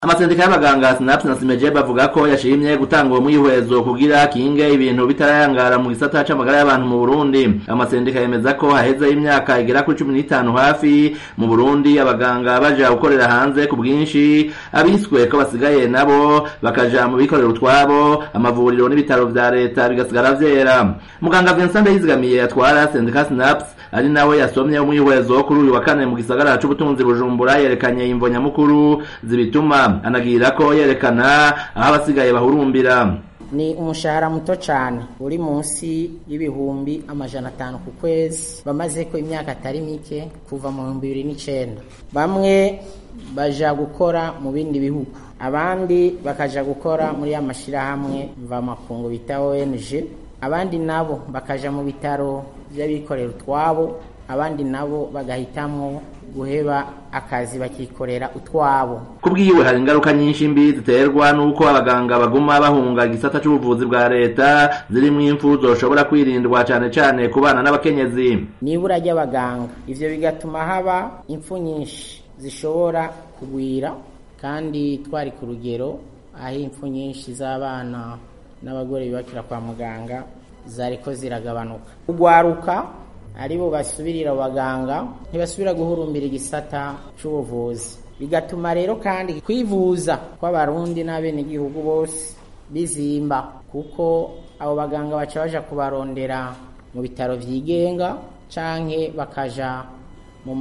amasendika y'abaganga sinaps na simeje bavuga ko yashimye gutanga uwo mwihwezo kugira kinge ibintu bitarayangara mu gisata c'amagara y'abantu mu Burundi amasendika yemeza ko haheze imyaka igera kuri cumi n'itanu hafi mu Burundi abaganga baja gukorera hanze ku bwinshi abiswe ko basigaye nabo bakaja mu bikorera utwabo amavuriro n'ibitaro vya leta bigasigara vyera muganga Vincent Ndayizigamiye atwara sendika sinaps ari nawe yasomye umwihwezo kuri uyu wa kane mu gisagara c'ubutunzi Bujumbura yerekanye imvo nyamukuru zibituma anagira ko yerekana aho abasigaye bahurumbira ni umushahara muto cyane uri munsi y'ibihumbi amajana atanu ku kwezi bamaze ko imyaka atari mike kuva mu bihumbi bibiri n'icyenda bamwe baja gukora mu bindi bihugu abandi bakaja gukora muri ya mashyirahamwe mvamakungu bita ONG abandi nabo bakaja mu bitaro by'abikorera utwabo abandi nabo bagahitamo guheba akazi bakikorera utwabo kubwiwe hari ingaruka nyinshi mbi ziterwa n'uko abaganga baguma bahunga igisata c'ubuvuzi bwa leta zirimwo impfu zoshobora kwirindwa cane cane ku bana n'abakenyezi nibura ry'abaganga ivyo bigatuma haba impfu nyinshi zishobora kugwira kandi twari ku rugero aho impfu nyinshi z'abana n'abagore bibakira kwa muganga zariko ziragabanuka kugwaruka aribo basubirira abaganga ntibasubira guhurumbira igisata c'ubuvuzi bigatuma rero kandi kwivuza kw'abarundi n'abenegihugu bose bizimba kuko abo baganga baca baja kubarondera mu bitaro vyigenga canke bakaja mu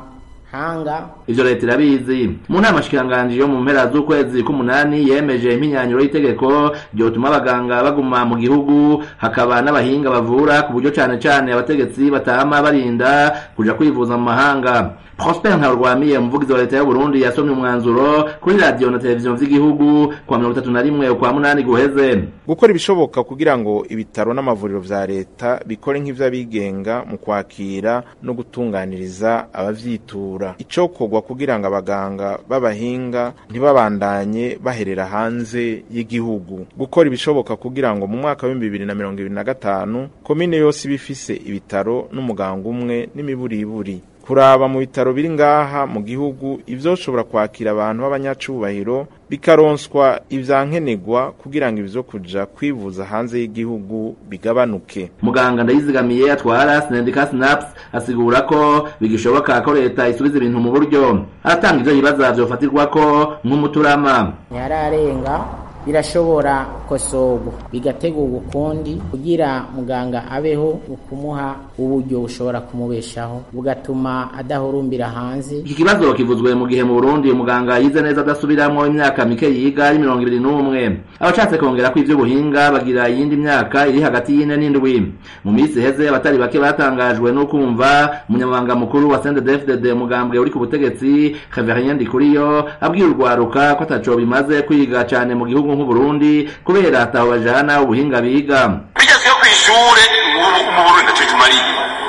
mahanga ivyo leta irabizi mu nama shikiranganji yo mu mpera z'ukwezi k'umunani yemeje impinyanyuro y'itegeko ryotuma abaganga baguma mu gihugu hakaba n'abahinga bavura ku buryo cane cane abategetsi batama barinda kuja kwivuza mu mahanga Prosper Ntarwamiye umuvugizi wa leta y'u Burundi yasomye umwanzuro kuri radio na televiziyo vy'igihugu kwa mirongo itatu na rimwe ukwa munani guheze gukora ibishoboka kugira ngo ibitaro n'amavuriro vya leta bikore nk'ivy'abigenga mu kwakira no gutunganiriza abavyitura icokorwa kugira ngo abaganga b'abahinga ntibabandanye baherera hanze y'igihugu gukora ibishoboka kugira ngo mu mwaka w'ibihumbi bibiri na mirongo ibiri na gatanu komine yose iba ifise ibitaro n'umuganga umwe n'imiburiburi kuraba mu bitaro biri ngaha mu gihugu ivyoshobora kwakira abantu b'abanyacubahiro bikaronswa ivyankenerwa kugira ngo ivyo kuja kwivuza hanze y'igihugu bigabanuke muganga ndayizigamiye atwara sendika sinaps asigura ko bigishoboka ko leta isubiza ibintu mu buryo aratanga ivyo yibaza vyofatirwako nk'umuturama ntiyararenga birashobora kosorwa bigategurwa ukundi kugira muganga abeho ukumuha uburyo bushobora kumubeshaho bugatuma adahurumbira hanze iki kibazo kivuzwe mu gihe mu Burundi umuganga yize neza adasubiramwo imyaka mike yiga ari mirongo ibiri n'umwe abashatse kongera ko ivy'ubuhinga bagira iyindi myaka iri hagati y'ine n'indwi mu minsi iheze abatari bake batangajwe no kumva umunyamabanga mukuru wa CNDD-FDD umugambwe uri ku butegetsi Xavier Ndikuriyo abwira urwaruka ko ataco bimaze kwiga cane mu gihugu nk'uburundi kubera ataho bajana ubuhinga biga bigeze yo kw'ishure mu burundi naco tumariye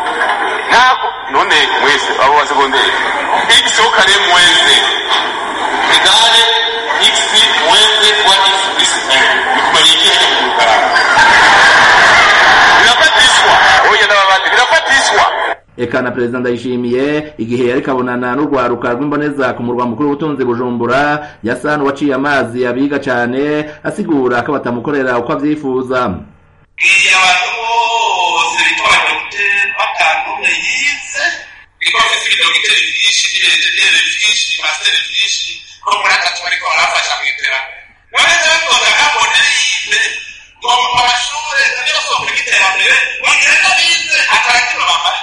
ntabwo none mwese abo wa segonderi x kare mwese egale x mwese kwa x plus 1 bikumariye iki hajya mu rukarara birafatishwa oya n'ababandi birafatishwa eka na perezida ndayishimiye igihe yariko abonana n'urwaruka rw'imboneza ku murwa mukuru w'ubutunzi bujumbura yasa n'uwaciye amazi abiga cane asigura ko batamukorera uko avyifuza bwiriye abantu bose bitwa abadogiteri batandukanye yize kuko bafite ibidogiteri vyinshi n'ibienjeniyeri vyinshi n'imasiteri vyinshi ko muri atatu bariko barafasha mw'iterambere wese batonda nkabone yize ngo amashure niyo soko ry'iterambere bagenda bize atarakino bamara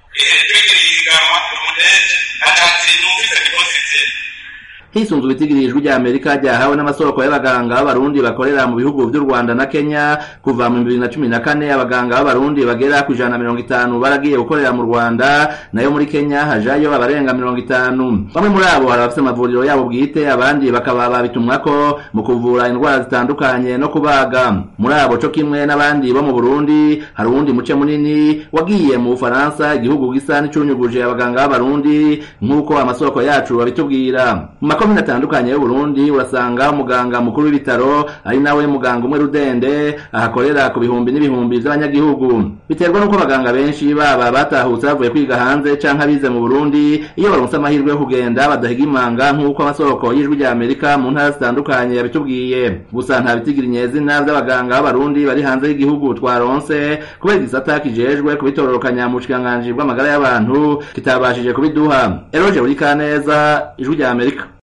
hisunzwe itigirijwe rya amerika ryahawe n'amasoko y'abaganga b'abarundi bakorera mu bihugu vy'u rwanda na kenya kuva mu bibiri na cumi na kane abaganga b'abarundi bagera ku ijana na mirongo itanu baragiye gukorera mu rwanda nayo muri kenya hajayo abarenga mirongo itanu bamwe muri abo hari abafise amavuriro yabo bwite abandi bakaba babitumwako mu kuvura indwara zitandukanye no kubaga muri abo co kimwe n'abandi bo mu burundi hari uwundi muce munini wagiye mu bufaransa igihugu gisa n'icunyuguje abaganga b'abarundi nk'uko amasoko yacu babitubwira mu makomine atandukanye y'uburundi urasanga umuganga mukuru w'ibitaro ari nawe muganga umwe rudende ahakorera ku bihumbi n'ibihumbi vy'abanyagihugu biterwa n'uko abaganga benshi baba batahutse bavuye kwiga hanze canke abize mu burundi iyo baronse amahirwe yo kugenda badahiga imanga nk'uko amasoko y'ijwi rya amerika mu ntara zitandukanye yabitubwiye gusa nta bitigira inyezina vy'abaganga b'abarundi bari hanze y'igihugu twaronse kubera igisata kijejwe kubitororokanya mu bushikiranganji bw'amagara y'abantu kitabashije kubiduha eroje buri kaneza ijwi rya amerika